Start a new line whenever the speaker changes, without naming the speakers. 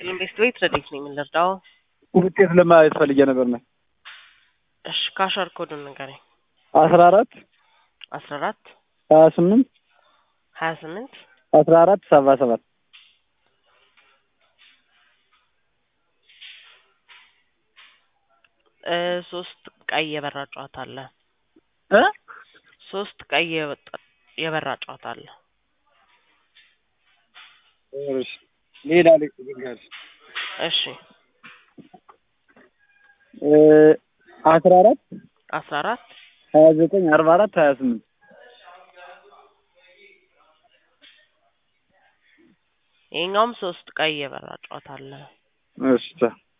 ይስጥልን ቤስት ቤት ረዴት ነኝ የምንረዳው?
ውጤት ለማየት ፈልጌ ነበር ነው።
እሺ ካሸር ኮዱን ንገረኝ።
አስራ አራት
አስራ አራት
ሀያ ስምንት
ሀያ ስምንት
አስራ አራት ሰባ ሰባት
እ ሶስት ቀይ የበራ ጨዋታ አለ።
እ
ሶስት ቀይ የወጣ- የበራ ጨዋታ አለ።
እሺ ሌላ ልንገር
እሺ
እ አስራ አራት
አስራ አራት
ሀያ ዘጠኝ አርባ አራት ሀያ ስምንት
ይሄኛውም ሶስት ቀይ የበራ ጨዋታ አለ።
እሺ ቻው።